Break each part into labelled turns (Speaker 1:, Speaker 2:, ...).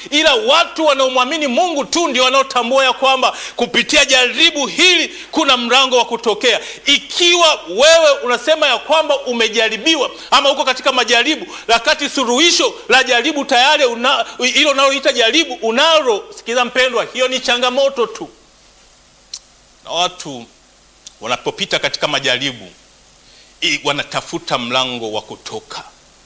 Speaker 1: ila watu wanaomwamini Mungu tu ndio wanaotambua ya kwamba kupitia jaribu hili kuna mlango wa kutokea. Ikiwa wewe unasema ya kwamba umejaribiwa ama uko katika majaribu, wakati suluhisho la jaribu tayari una, hilo unaloita jaribu unalo, sikiza mpendwa, hiyo ni changamoto tu, na watu wanapopita katika majaribu i, wanatafuta mlango wa kutoka,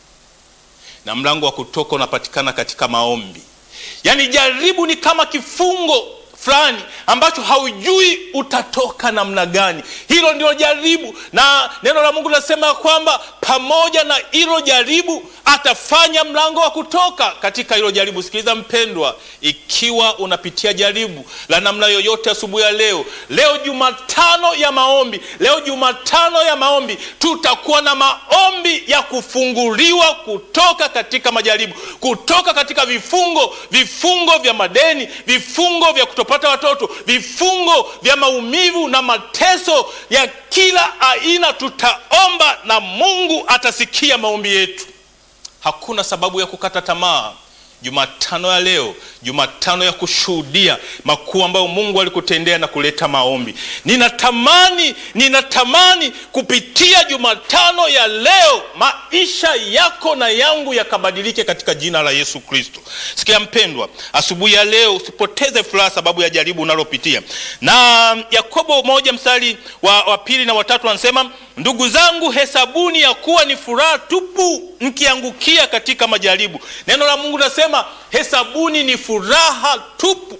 Speaker 1: na mlango wa kutoka unapatikana katika maombi. Yaani jaribu ni kama kifungo fulani ambacho haujui utatoka namna gani. Hilo ndilo jaribu, na neno la Mungu linasema kwamba pamoja na hilo jaribu atafanya mlango wa kutoka katika hilo jaribu. Sikiliza mpendwa, ikiwa unapitia jaribu la namna yoyote asubuhi ya leo, leo Jumatano ya maombi, leo Jumatano ya maombi, tutakuwa na maombi ya kufunguliwa kutoka katika majaribu, kutoka katika vifungo, vifungo vya madeni, vifungo vya kutopata watoto, vifungo vya maumivu na mateso ya kila aina. Tutaomba na Mungu atasikia maombi yetu. Hakuna sababu ya kukata tamaa. Jumatano ya leo, Jumatano ya kushuhudia makuu ambayo Mungu alikutendea na kuleta maombi. Ninatamani, ninatamani kupitia Jumatano ya leo maisha yako na yangu yakabadilike katika jina la Yesu Kristo. Sikia mpendwa, asubuhi ya leo usipoteze furaha sababu ya jaribu unalopitia. Na Yakobo moja mstari wa, wa pili na watatu anasema Ndugu zangu, hesabuni ya kuwa ni furaha tupu mkiangukia katika majaribu. Neno la Mungu linasema hesabuni ni furaha tupu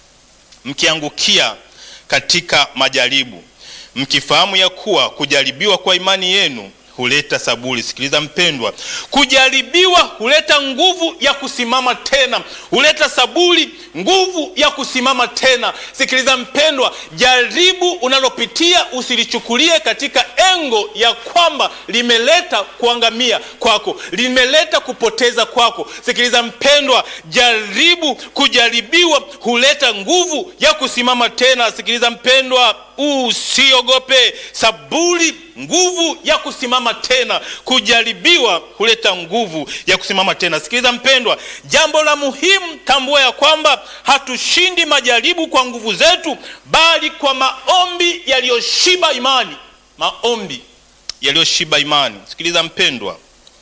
Speaker 1: mkiangukia katika majaribu, mkifahamu ya kuwa kujaribiwa kwa imani yenu huleta saburi. Sikiliza mpendwa, kujaribiwa huleta nguvu ya kusimama tena, huleta saburi, nguvu ya kusimama tena. Sikiliza mpendwa, jaribu unalopitia usilichukulie katika engo ya kwamba limeleta kuangamia kwako, limeleta kupoteza kwako. Sikiliza mpendwa, jaribu, kujaribiwa huleta nguvu ya kusimama tena. Sikiliza mpendwa, usiogope, saburi nguvu ya kusimama tena. Kujaribiwa huleta nguvu ya kusimama tena. Sikiliza mpendwa, jambo la muhimu, tambua ya kwamba hatushindi majaribu kwa nguvu zetu, bali kwa maombi yaliyoshiba imani. Maombi yaliyoshiba imani. Sikiliza mpendwa,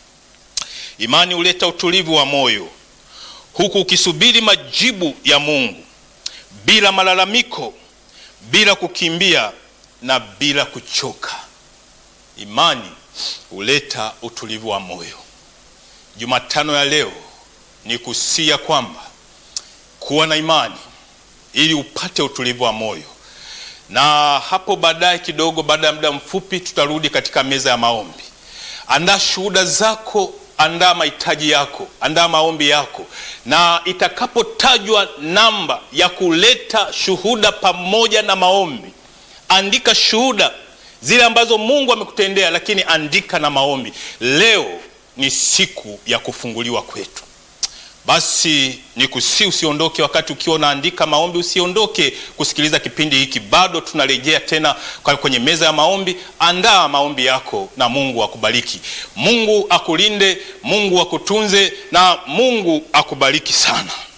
Speaker 1: imani huleta utulivu wa moyo, huku ukisubiri majibu ya Mungu bila malalamiko, bila kukimbia na bila kuchoka. Imani huleta utulivu wa moyo. Jumatano ya leo ni kusia kwamba kuwa na imani ili upate utulivu wa moyo, na hapo baadaye kidogo, baada ya muda mfupi, tutarudi katika meza ya maombi. Andaa shuhuda zako, andaa mahitaji yako, andaa maombi yako, na itakapotajwa namba ya kuleta shuhuda pamoja na maombi, andika shuhuda zile ambazo Mungu amekutendea, lakini andika na maombi. Leo ni siku ya kufunguliwa kwetu. Basi ni kusi, usiondoke. Wakati ukiwa unaandika maombi, usiondoke kusikiliza kipindi hiki, bado tunarejea tena kwenye meza ya maombi. Andaa maombi yako na Mungu akubariki. Mungu akulinde, Mungu akutunze na Mungu akubariki sana.